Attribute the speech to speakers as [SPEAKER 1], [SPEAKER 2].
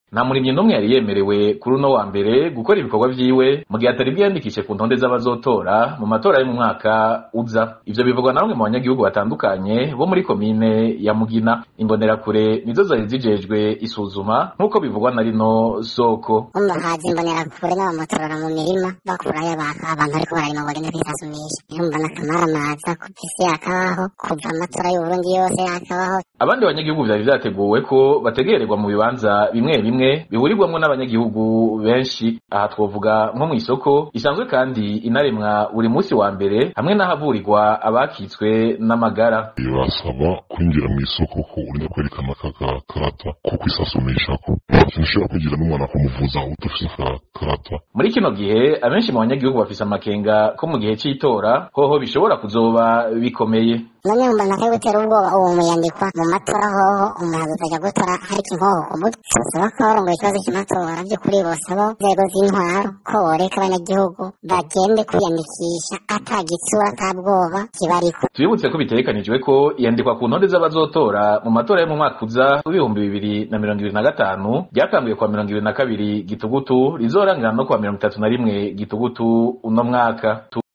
[SPEAKER 1] nta murimyi n'umwe yari yemerewe kuri uno wa mbere gukora ibikorwa vyiwe mu gihe atari bwiyandikishe ku ntonde z'abazotora mu matora yo mu mwaka uza ivyo bivugwa na bamwe mu banyagihugu batandukanye bo muri komine ya mugina imbonerakure nizo zari zijejwe isuzuma nk'uko bivugwa na rino soko
[SPEAKER 2] umva haza imbonerakure n'abamotorora mu mirima bakurayo abantu abantu ariko bararima ngo bagende kwitasumisha urumva n'akamaramaza ku isi yakabaho kuva amatora y'uburundi yose yakabaho
[SPEAKER 1] abandi banyagihugu vyari vyateguwe ko bategererwa mu bibanza bimwe bimwe bihurirwamwo n'abanyagihugu benshi aha twovuga nko mw'isoko isanzwe kandi inaremwa buri musi wa mbere hamwe n'ahavurirwa abakitswe n'amagara
[SPEAKER 3] birasaba kwinjira mu isoko ko urinda kwerekana akakarata ko kwisasumishako ntakintu ushobora kwigira n'umwana kumuvuza udafise akakarata
[SPEAKER 1] muri kino gihe abenshi mu banyagihugu bafise amakenga ko mu gihe c'itora hoho bishobora kuzoba bikomeye
[SPEAKER 2] none wumva ntakaye gutera ubwoba uwo muyandikwa mu matora hoho umuntu azajya gutora hari inkoho ku mutwe tusaba ko abarongoye ikibazo cy'amatora by'ukuri bosaba inzego z'intwaro ko boreka abanyagihugu bagende kwiyandikisha ata gitsura ata bwoba kibariko
[SPEAKER 1] tubibutse ko bitegekanijwe ko iyandikwa ku ntonde z'abazotora mu matora yo mu mwaka uza w'ibihumbi bibiri na mirongo ibiri na gatanu ryatanguye kuwa mirongo ibiri na kabiri gitugutu rizorangira no kuwa mirongo itatu na rimwe gitugutu uno mwaka